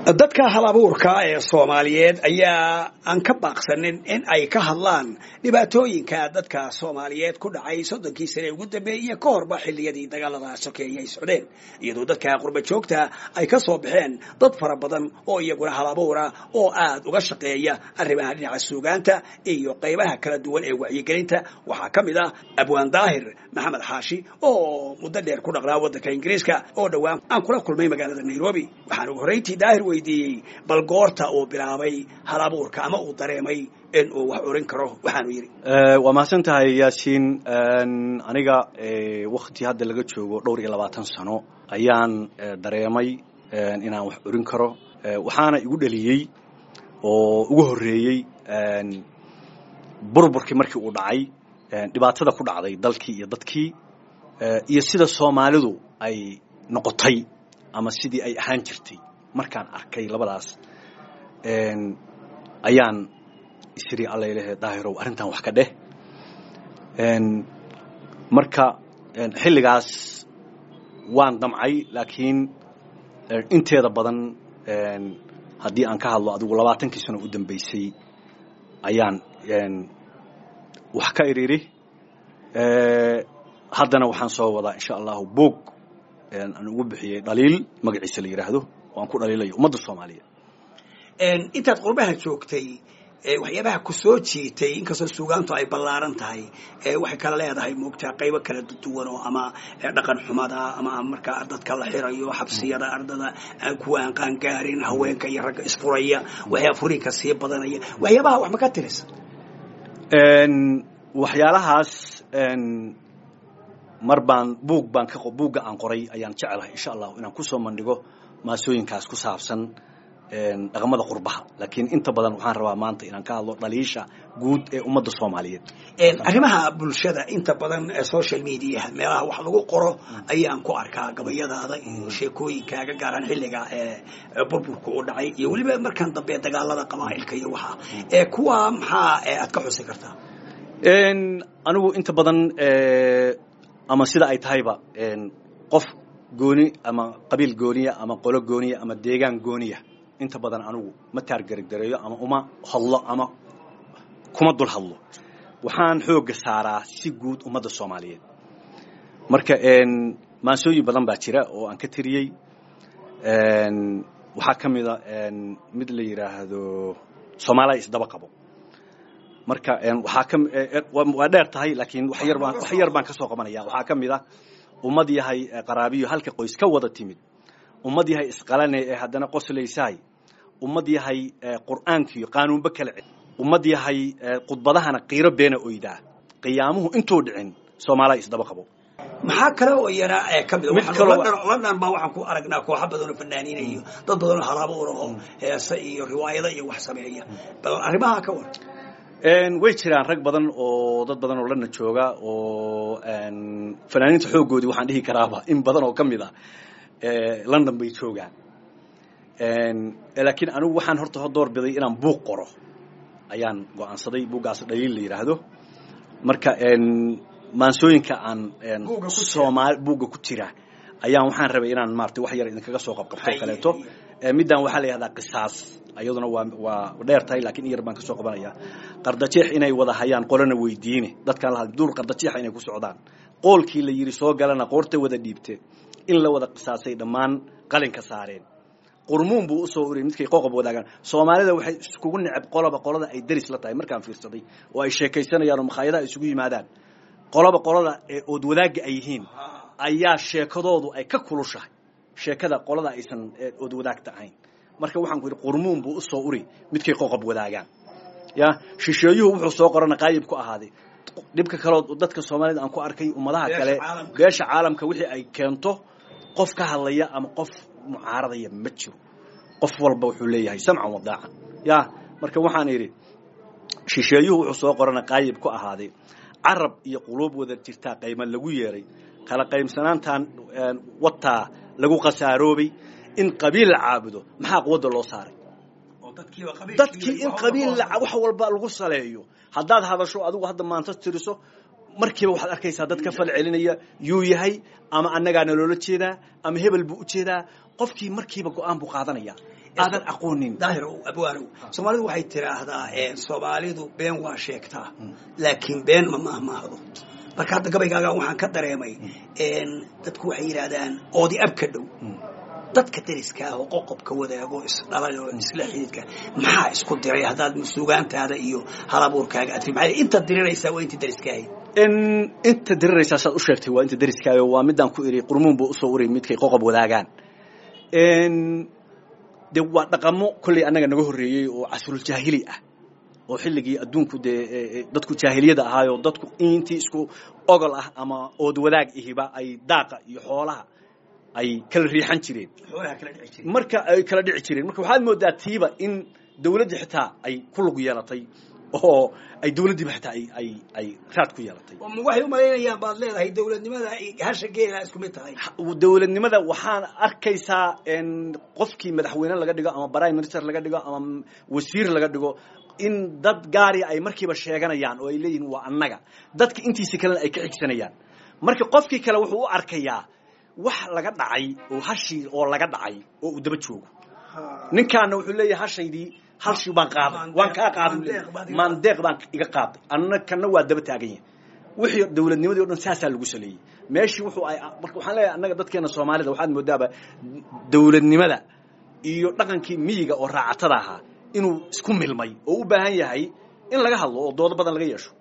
dadka hal abuurka ee soomaaliyeed ayaa aan ka baaqsanin in ay ka hadlaan dhibaatooyinka dadka soomaaliyeed ku dhacay soddonkii sane ugu dambeeyey ka horba xilliyadii dagaalada sokeeye ay socdeen iyadoo dadka qurba joogta ay ka soo baxeen dad fara badan oo iyaguna hal abuura oo aad uga shaqeeya arrimaha dhinaca suugaanta iyo qaybaha kala duwan ee wacyigelinta waxaa ka mid ah abwaan daahir maxamed xaashi oo muddo dheer ku dhaqnaa waddanka ingiriiska oo dhowaan aan kula kulmay magaalada nairobi waxaan ugu horrayntii daahir weydiiyey bal goorta uu bilaabay hal abuurka ama uu dareemay in uu wax orin karo waxaanu yidhi waa mahadsan tahay yaasiin aniga wakti hadda laga joogo dhowr iyo labaatan sano ayaan dareemay inaan wax orin karo waxaana igu dheliyey oo ugu horreeyey burburkii markii uu dhacay dhibaatada ku dhacday dalkii iyo dadkii iyo sida soomaalidu ay noqotay ama sidii ay ahaan jirtay markaan arkay labadaas ayaan isiri allayleh daahirow arrintan wax ka dheh marka xilligaas waan damcay laakiin inteeda badan haddii aan ka hadlo adigu labaatankii sano u dambaysay ayaan wax ka idhiri haddana waxaan soo wadaa insha allahu boog aan ugu bixiyey dhaliil magaciisa la yidhaahdo oo aan ku dhaliilayo ummadda soomaaliyeed intaad qurbaha joogtay waxyaabaha ku soo jiitay inkastoo suugaantu ay ballaaran tahay waxay kala leedahay moogtaa qaybo kala duwan oo ama dhaqan xumada ama markaa dadka la xirayo xabsiyada ardada kuwa aan qaangaarin haweenka iyo ragga isfuraya waxyaa furinka sii badanaya waxyaabaha wax ma ka tirisa waxyaalahaas mar baan buug baan ka buugga aan qoray ayaan jecelahay insha allahu inaan kusoo mandhigo maasooyinkaas ku saabsan dhaqamada qurbaha laakiin inta badan waxaan rabaa maanta inaan ka hadlo dhaliisha guud ee ummadda soomaaliyeed arrimaha bulshada inta badan social mediaha meelaha wax lagu qoro ayaan ku arkaa gabayadaada iyo sheekooyinkaaga gaaraan xilliga burburka u dhacay iyo weliba markan dambe dagaalada qabaa'ilka iyo waxa kuwa maxaa aad ka xusi kartaa anigu inta badan ama sida ay tahayba qof gooni ama qabiil gooniya ama qolo gooniya ama deegaan gooniya inta badan anigu ma taargargareeyo ama uma hadlo ama kuma dul hadlo waxaan xoogga saaraa si guud ummadda soomaaliyeed marka maansooyin badan baa jira oo aan ka tiriyey waxaa ka mida mid la yidhaahdo soomaaliya isdaba qabo marka waxaa ka waa dheer tahay laakiin wax yar baan wax yar baan ka soo qabanaya waxaa ka mid ah ummad yahay qaraabiyo halka qoys ka wada timid ummad yahay isqalane ee haddana qoslaysaay ummad yahay qur'aankiiyo qaanuunba kala cel ummad yahay khudbadahana qiiro beena oydaa qiyaamuhu intuu dhicin soomaaliya isdaba qabo maxaa kale oo iyana ka mid london baa waxaan ku aragnaa kooxo badan oo fanaaniina iyo dad badan oo halabuura oo heese iyo riwaayado iyo wax sameeya bal arrimaha ka war way jiraan rag badan oo dad badan oo lana jooga oo fanaaniinta xooggoodii waxaan dhihi karaaba in badan oo ka mid ah london bay joogaan laakiin anigu waxaan horta door biday inaan buug qoro ayaan go'aansaday buuggaas dhaliil la yidhaahdo marka maansooyinka aan soomaali buugga ku jira ayaan waxaan rabay inaan maarata wax yar idinkaga soo qabqabto o kaleeto middan waxaa la yihahdaa qisaas iyaduna waa waa dheer tahay lakiin in yar baan ka soo qabanaya qardajeex inay wada hayaan qolana weydiine dadkaan la duur qardajeexa inay ku socdaan qoolkii la yidhi soo galana qoorta wada dhiibte in la wada qisaasay dhammaan qalinka saareen qurmuun buu usoo uriyay midkay qoqob wadaagaan soomaalida waxay iskugu neceb qoloba qolada ay deris la tahay markaan fiirsaday oo ay sheekaysanayaan oo makhaayadaha isugu yimaadaan qoloba qolada ee ood wadaagga ay yihiin ayaa sheekadoodu ay ka kulushahay sheekada qolada aysan ood wadaagta ahayn marka waxaan ku yidhi qurmuun buu usoo uri midkay qoqob wadaagaan ya shisheeyuhu wuxuu soo qorana qaayib ku ahaaday dhibka kaleo dadka soomaalida aan ku arkay ummadaha kale beesha caalamka wixii ay keento qof ka hadlaya ama qof mucaaradaya ma jiro qof walba wuxuu leeyahay samcan wadaacan ya marka waxaan idhi shisheeyuhu wuxuu soo qorana qaayib ku ahaaday carab iyo quluub wada jirtaa qayma lagu yeeray kala qaybsanaantan wataa lagu khasaaroobay in qabiil la caabudo maxaa quwadda loo saaray dadkii in qabiil wax walba lagu saleeyo haddaad hadasho adigu hadda maanta tiriso markiiba waxaad arkaysaa dad ka fal celinaya yuu yahay ama annagaana loola jeedaa ama hebel buu u jeedaa qofkii markiiba go-aan buu qaadanaya aadan aqoonin daahirow abwaanow soomaalidu waxay tiraahdaa soomaalidu been waa sheegtaa laakiin been ma mahmaahdo marka hadda gabaygaaga waxaan ka dareemay dadku waxay yidhaahdaan oodi ab ka dhow dadka dariska ah oo qoqobka wadaago isdhalay oo isla xididka maxaa isku diray haddaad suugaantaada iyo halabuurkaaga aad maxaa inta diriraysaa waa intii dariska ahayd inta diriraysaa saad u sheegtay waa inta dariskaayo waa midaan ku iri qurmuun buu usoo uray midkay qoqob wadaagaan de waa dhaqamo kolley annaga naga horreeyey oo casruljaahili ah oo xilligii adduunku dee dadku jaahiliyada ahaayo dadku intii isku ogol ah ama ood wadaag ihiba ay daaqa iyo xoolaha ay kala riixan jireen marka ay kala dhici jireen marka waxaad moodaa tiiba in dawladdii xitaa ay ku lug yeelatay oo ay dawladdiiba xitaa ay ay ay raad ku yeelatay waxay u malaynayaan baad leedahay dawladnimada hasha geela isku mid tahay dawladnimada waxaan arkaysaa qofkii madaxweyne laga dhigo ama prime minister laga dhigo ama wasiir laga dhigo in dad gaari ay markiiba sheeganayaan oo ay leeyihiin waa annaga dadka intiisa kalena ay ka xigsanayaan marka qofkii kale wuxuu u arkayaa wax laga dhacay oo hashii oo laga dhacay oo uu daba joogo ninkaana wuxuu leeyahay hashaydii halshii baan qaaday waan kaa qaaday maandeeq baan iga qaaday anna kana waa daba taagan yahay wixii dawladnimadii o dhan saasaa lagu saleeyey meeshii wuxuu ay marka waxaan leeyahay annaga dadkeena soomaalida waxaad moodaaba dawladnimada iyo dhaqankii miyiga oo raacatada ahaa inuu isku milmay oo u baahan yahay in laga hadlo oo doodo badan laga yeesho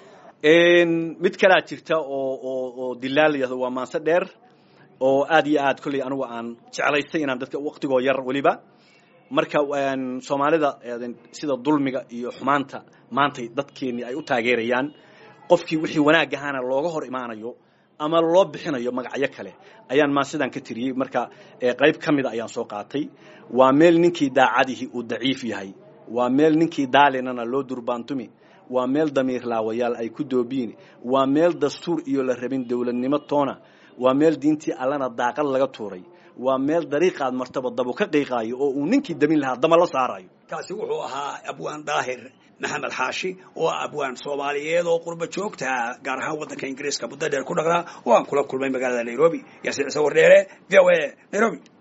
mid kalaa jirta oo oo oo dilaal yahdo waa maanse dheer oo aad iyo aad kolley anigu aan jeclaystay inaan dadka waktigoo yar weliba marka soomaalida sida dulmiga iyo xumaanta maantay dadkeennii ay u taageerayaan qofkii wixii wanaag ahaana looga hor imaanayo ama loo bixinayo magacyo kale ayaan maan sidaan ka tiriyey marka qayb ka mida ayaan soo qaatay waa meel ninkii daacadihi uu daciif yahay waa meel ninkii daalinana loo durbaantumi waa meel damiir laawayaal ay ku doobiyin waa meel dastuur iyo la rabin dawladnimo toona waa meel diintii allana daaqad laga tuuray waa meel dariiqaad martaba dabu ka qiiqaayo oo uu ninkii damin lahaa dama la saarayo kaasi wuxuu ahaa abwaan daahir maxamed xaashi oo ah abwaan soomaaliyeed oo qurba joogta gaar ahaan waddanka ingiriiska muddo dheer ku dhaqnaa oo aan kula kulmay magaalada nairobi yaasiin ciise wardheere v o a nairobi